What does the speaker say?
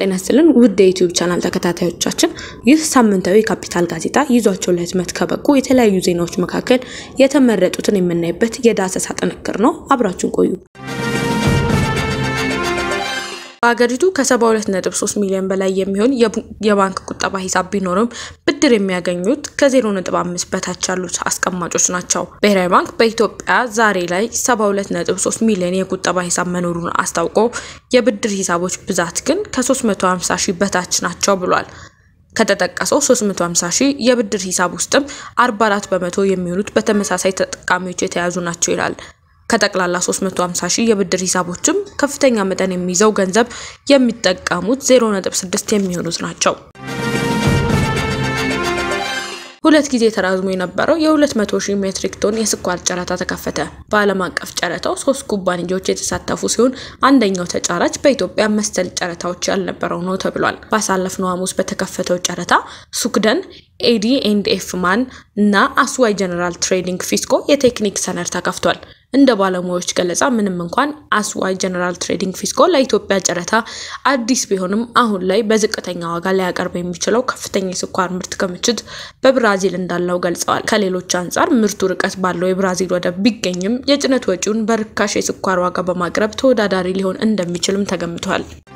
ጤና ይስጥልን ውድ የዩቲዩብ ቻናል ተከታታዮቻችን፣ ይህ ሳምንታዊ ካፒታል ጋዜጣ ይዟቸው ለህትመት ከበቁ የተለያዩ ዜናዎች መካከል የተመረጡትን የምናይበት የዳሰሳ ጥንቅር ነው። አብራችሁን ቆዩ። በሀገሪቱ ከ72.3 ሚሊዮን በላይ የሚሆን የባንክ ቁጠባ ሂሳብ ቢኖርም ብድር የሚያገኙት ከ0.5 በታች ያሉት አስቀማጮች ናቸው። ብሔራዊ ባንክ በኢትዮጵያ ዛሬ ላይ 72.3 ሚሊዮን የቁጠባ ሂሳብ መኖሩን አስታውቆ የብድር ሂሳቦች ብዛት ግን ከ350 ሺህ በታች ናቸው ብሏል። ከተጠቀሰው 350 ሺህ የብድር ሂሳብ ውስጥም 44 በመቶ የሚሆኑት በተመሳሳይ ተጠቃሚዎች የተያዙ ናቸው ይላል። ከጠቅላላ 350 ሺህ የብድር ሂሳቦችም ከፍተኛ መጠን የሚይዘው ገንዘብ የሚጠቀሙት 0.6 የሚሆኑት ናቸው። ሁለት ጊዜ ተራዝሞ የነበረው የ200 ሺህ ሜትሪክ ቶን የስኳር ጨረታ ተከፈተ። በዓለም አቀፍ ጨረታው ሶስት ኩባንያዎች የተሳተፉ ሲሆን አንደኛው ተጫራች በኢትዮጵያ መሰል ጨረታዎች ያልነበረው ነው ተብሏል። ባሳለፍነው ሐሙስ በተከፈተው ጨረታ ሱክደን፣ ኤዲ ኤንድ ኤፍ ማን እና አስዋይ ጀነራል ትሬዲንግ ፊስኮ የቴክኒክ ሰነድ ተከፍቷል። እንደ ባለሙያዎች ገለጻ ምንም እንኳን አስዋይ ጀነራል ትሬዲንግ ፊስኮ ለኢትዮጵያ ጨረታ አዲስ ቢሆንም አሁን ላይ በዝቅተኛ ዋጋ ሊያቀርብ የሚችለው ከፍተኛ የስኳር ምርት ክምችት በብራዚል እንዳለው ገልጸዋል። ከሌሎች አንጻር ምርቱ ርቀት ባለው የብራዚል ወደብ ቢገኝም የጭነት ወጪውን በርካሽ የስኳር ዋጋ በማቅረብ ተወዳዳሪ ሊሆን እንደሚችልም ተገምቷል።